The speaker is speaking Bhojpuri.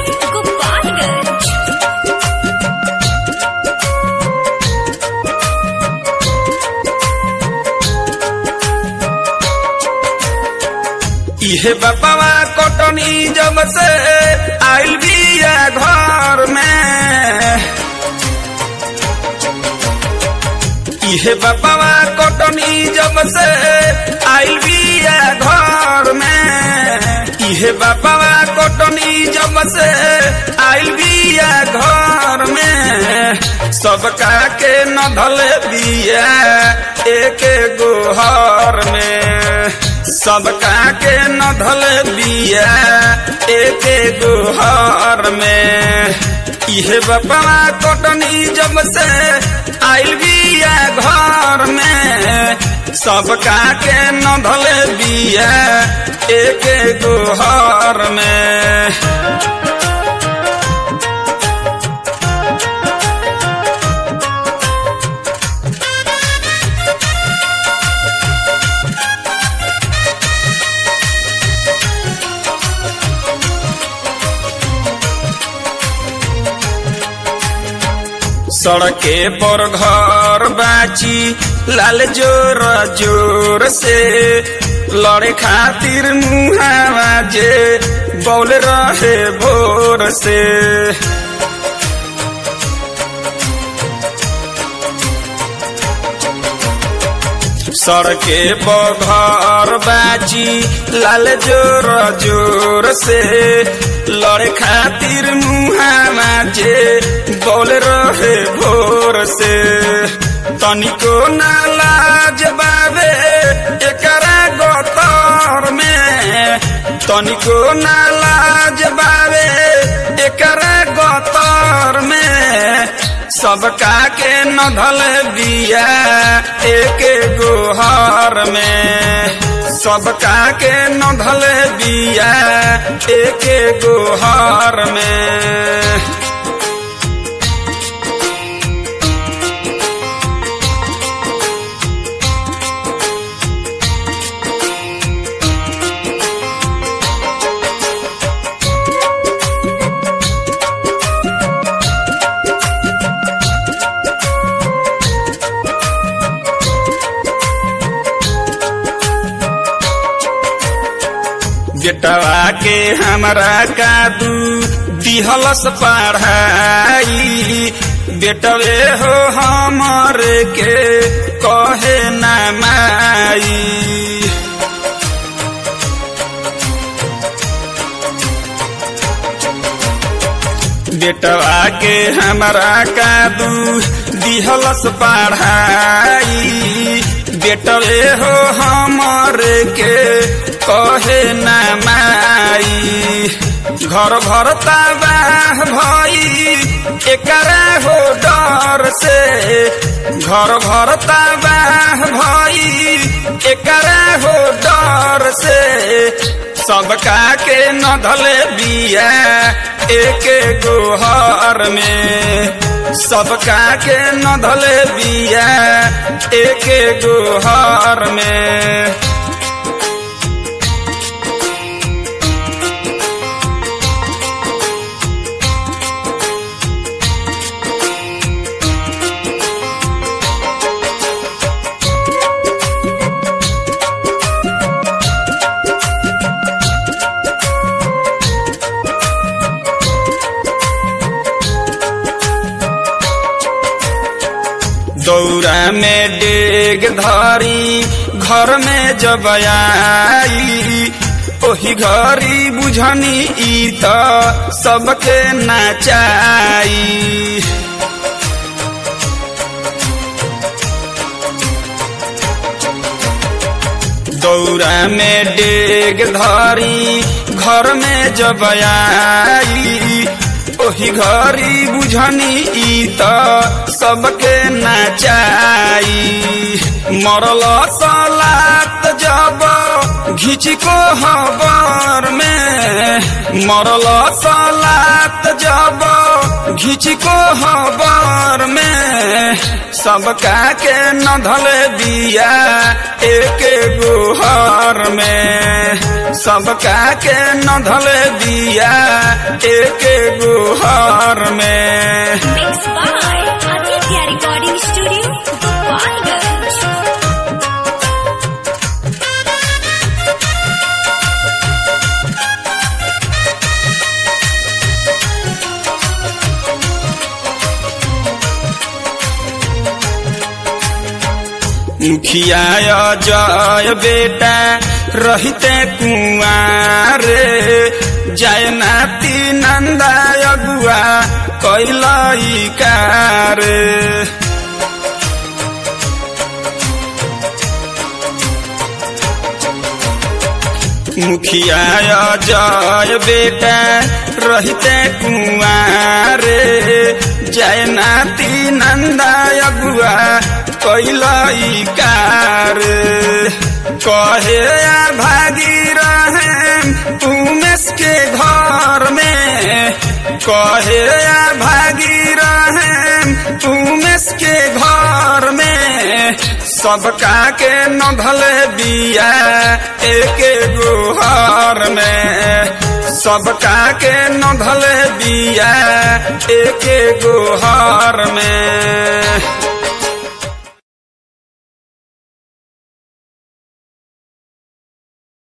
Gopalganj. इहे बपवा कटनी जब से आइल बिया घर में इहे बपवा कटनी जब से आइल बिया घर में इहे बपवा कटनी जब से आइल बिया घर में सबका के न धले बिया एक गोहर में सबका के न धल बिया एक गोहर में इहे बपवा कटनी जब से आइल बिया घर में सबका के न धल बिया एक गोहर में सड़के पर घर बाची लाल जोर जोर से लड़े खातिर मुहावा जे बौल रहे भोर से सड़के पर घर बाची लाल जोर जोर से लड़े खातिर मुहावा जे बोल रहे भोर से तनिको ना लाज बाबे एकरा गोतर में तनिको ना लाज बाबे एकरा गोतर में सबका के न धल बिया एक गोहर में सबका के न धल बिया एक गोहर में बेटवा के हमरा कादू दिहलस पढ़ाई बेटवे हो हमर के कहे ना माई बेटवा के हमरा कादू दिहलस पढ़ाई बेटवे हो हमर के कहे ना माई घर घर तबाह भई एकरा हो डर से घर घर तबाह भई एकरा हो डर से सबका के न धले बिया एक गोहर में सबका के न धले बिया एक गोहर में दौरा में डेग धरी घर में जब आई ओही घरी बुझनी ई त सबके नचाई दौरा में डेग धरी घर में जब आई ओही घरी बुझनी ई त सबके नचाई मरल सलात जब घिच को हबर में मरल सलात जब खिंच को हबर में सबका के नधल बिया एक गुहर में सबका के नधल बिया एक गुहर में Mixed by Aditya Recording Studio, Gopalganj. मुखिया जय बेटा रहते कुआर जय नाती नंदा अगुआ कैलई कार मुखिया जय बेटा रहते कुआर जय नाती नंदा अगुआ कैलई कार कहे आ भागी रहे उमेश के घर में कहे आ भागी रहे उमेश के घर में सबका के नधल बिया एक गुहर में सबका के नधल बिया एक गुहर में